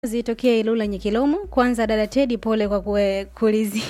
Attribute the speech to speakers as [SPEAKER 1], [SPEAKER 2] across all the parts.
[SPEAKER 1] zitokea Ilula Nyekilomo. Kwanza dada Tedi, pole kwa kue, kulizi,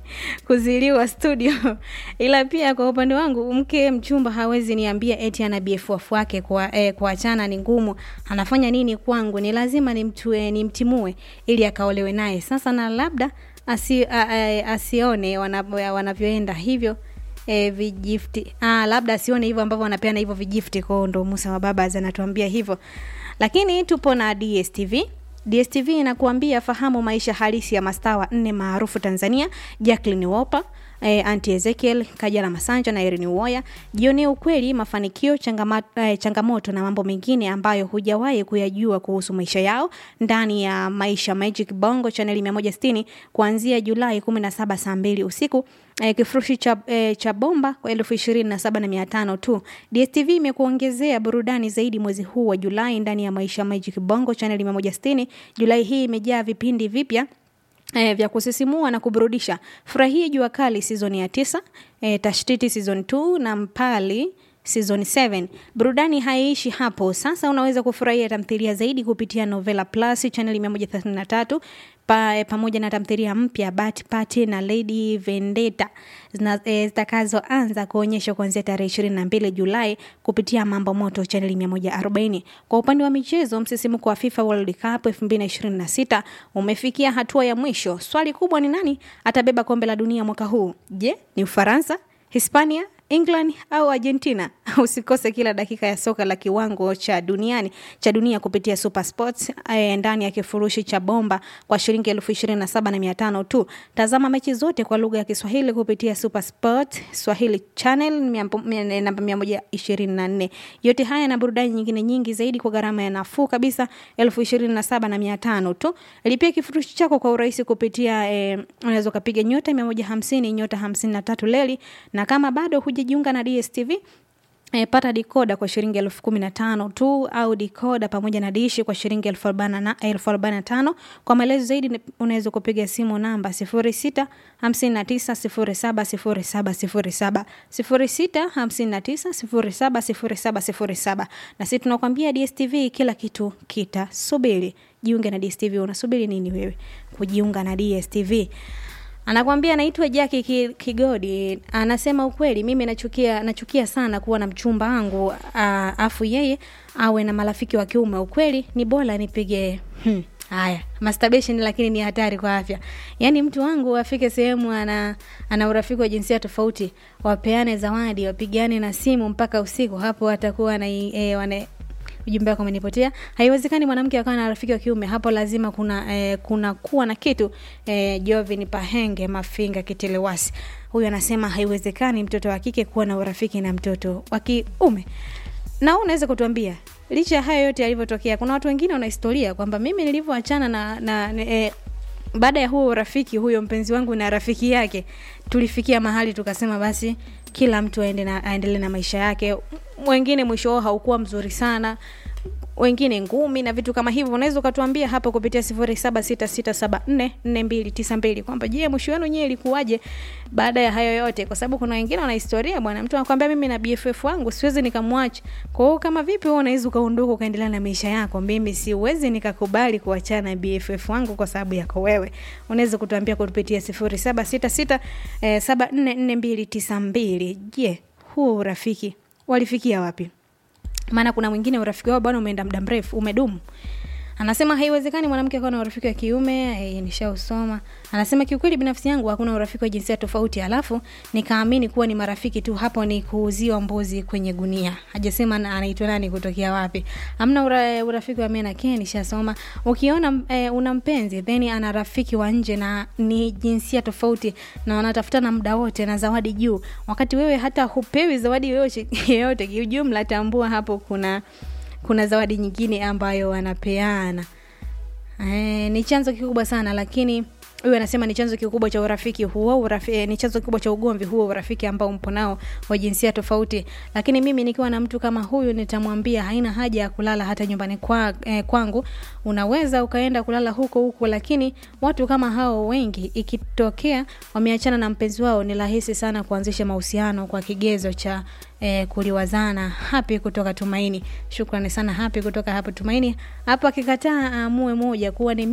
[SPEAKER 1] kuziliwa studio, ila pia kwa upande wangu mke mchumba hawezi niambia eti ana BFF wake kwa eh, kuachana ni ngumu. Anafanya nini kwangu? Ni lazima nimtue, nimtimue ili akaolewe naye. Sasa na labda asi, a, a, asione wanavyo- wanavyoenda hivyo e, vijifti ah, labda asione hivyo ambavyo wanapeana hivyo vijifti kwao, ndo Musa wa baba anatuambia hivyo, lakini tupo na DSTV. DSTV inakuambia fahamu maisha halisi ya mastaa wa nne maarufu Tanzania, Jacqueline Wolper eh, Auntie Ezekiel Kajala Masanja na Irene Uwoya. Jionee ukweli, mafanikio, changama, eh, changamoto na mambo mengine ambayo hujawahi kuyajua kuhusu maisha yao ndani ya Maisha Magic Bongo chaneli 160 kuanzia Julai 17 saa 2 usiku. Eh, kifurushi cha, eh, cha bomba kwa elfu ishirini na saba na mia tano tu. DSTV imekuongezea burudani zaidi mwezi huu wa Julai ndani ya Maisha Magic Bongo chaneli 160. Julai hii imejaa vipindi vipya eh, vya kusisimua na kuburudisha. Furahia Jua Kali season ya tisa, eh, Tashtiti season 2 na Mpali season 7. Burudani haiishi hapo. Sasa unaweza kufurahia tamthilia zaidi kupitia Novela Plus channel 133 pa, eh, pamoja na tamthilia mpya Bat Party na Lady Vendetta zina- eh, zitakazoanza kuonyeshwa kuanzia tarehe 22 Julai kupitia Mambo Moto channel 140. Kwa upande wa michezo, msisimko wa FIFA World Cup 2026 umefikia hatua ya mwisho. Swali kubwa ni nani atabeba kombe la dunia mwaka huu? Je, ni Ufaransa, Hispania, England au Argentina? Usikose kila dakika ya soka la kiwango cha duniani cha dunia kupitia Super Sports eh, ndani ya kifurushi cha bomba kwa shilingi elfu ishirini na saba na mia tano tu. Tazama mechi zote kwa lugha ya Kiswahili kupitia Super Sport Swahili channel mia- mia- namba mia moja ishirini na nne. Yote haya na burudani nyingine nyingi zaidi kwa gharama ya nafuu kabisa elfu ishirini na saba na mia tano tu. Lipia kifurushi chako kwa urahisi kupitia eh, unaweza ukapiga nyota mia moja hamsini nyota hamsini na tatu leli, na kama bado hujajiunga na DSTV E, pata dikoda kwa shilingi elfu kumi na tano tu au dikoda pamoja na dishi kwa shilingi elfu arobaini na elfu arobaini na tano. Kwa maelezo zaidi ni- unaweza kupiga simu namba sifuri sita hamsini na tisa sifuri saba sifuri saba sifuri saba sifuri sita hamsini na tisa sifuri saba sifuri saba sifuri saba. Na sisi tunakwambia DSTV kila kitu kitasubiri. Jiunge na DSTV. Unasubiri nini wewe kujiunga na DSTV? Anakwambia anaitwa Jackie Ki- Kigodi. Anasema ukweli, mimi nachukia nachukia sana kuwa na mchumba wangu ah, afu yeye awe na marafiki wa kiume. Ukweli ni bora nipige hmm. Haya, masturbation lakini ni hatari kwa afya. Yaani mtu wangu afike sehemu ana ana urafiki wa jinsia tofauti, wapeane zawadi, wapigane na simu mpaka usiku, hapo atakuwa na e, wane, ujumbe wako umenipotea. Haiwezekani mwanamke akawa na rafiki wa kiume, hapo lazima kuna eh, kuna kuwa na kitu eh, Jovin Pahenge Mafinga Kitelewasi huyu anasema haiwezekani mtoto wa kike kuwa na urafiki na mtoto wa kiume. Na wewe unaweza kutuambia licha ya hayo yote yalivyotokea, kuna watu wengine wana historia kwamba mimi nilivyoachana na, na, na eh, baada ya huo urafiki huyo mpenzi wangu na rafiki yake tulifikia mahali tukasema basi kila mtu aende na aendelee na maisha yake wengine mwisho wao haukuwa mzuri sana wengine ngumi na vitu kama hivyo unaweza ukatuambia hapo kupitia sifuri saba sita sita saba nne nne mbili tisa mbili kwamba je mwisho wenu nyewe ilikuwaje baada ya hayo yote kwa sababu kuna wengine wana historia bwana mtu anakwambia mimi na bff wangu siwezi nikamwacha kwa hiyo kama vipi wewe unaweza ukaondoka ukaendelea na maisha yako mimi siwezi nikakubali kuachana na bff wangu kwa sababu yako wewe unaweza kutuambia kupitia sifuri saba sita sita eh, saba nne nne mbili tisa mbili je huo urafiki walifikia wapi maana kuna mwingine urafiki wao bwana umeenda muda mrefu umedumu anasema haiwezekani mwanamke akawa na urafiki wa kiume e, nishausoma anasema kiukweli binafsi yangu hakuna urafiki wa jinsia tofauti alafu nikaamini kuwa ni marafiki tu hapo ni kuuziwa mbuzi kwenye gunia hajasema na- anaitwa nani kutokea wapi amna ura, urafiki wa mena ke nishasoma ukiona e, una mpenzi then ana rafiki wa nje na ni jinsia tofauti na wanatafutana muda wote na zawadi juu wakati wewe hata hupewi zawadi yoyote yoyote kiujumla tambua hapo kuna kuna zawadi nyingine ambayo wanapeana e, ni chanzo kikubwa sana lakini huyu anasema ni chanzo kikubwa cha urafiki huo urafi, eh, ni chanzo kikubwa cha ugomvi huo urafiki ambao mpo nao wa jinsia tofauti lakini mimi nikiwa na mtu kama huyu nitamwambia haina haja ya kulala hata nyumbani kwa, eh, kwangu unaweza ukaenda kulala huko huko lakini watu kama hao wengi ikitokea wameachana na mpenzi wao ni rahisi sana kuanzisha mahusiano kwa kigezo cha eh, kuliwazana hapi kutoka tumaini shukrani sana hapi kutoka hapo tumaini hapo akikataa aamue moja kuwa ni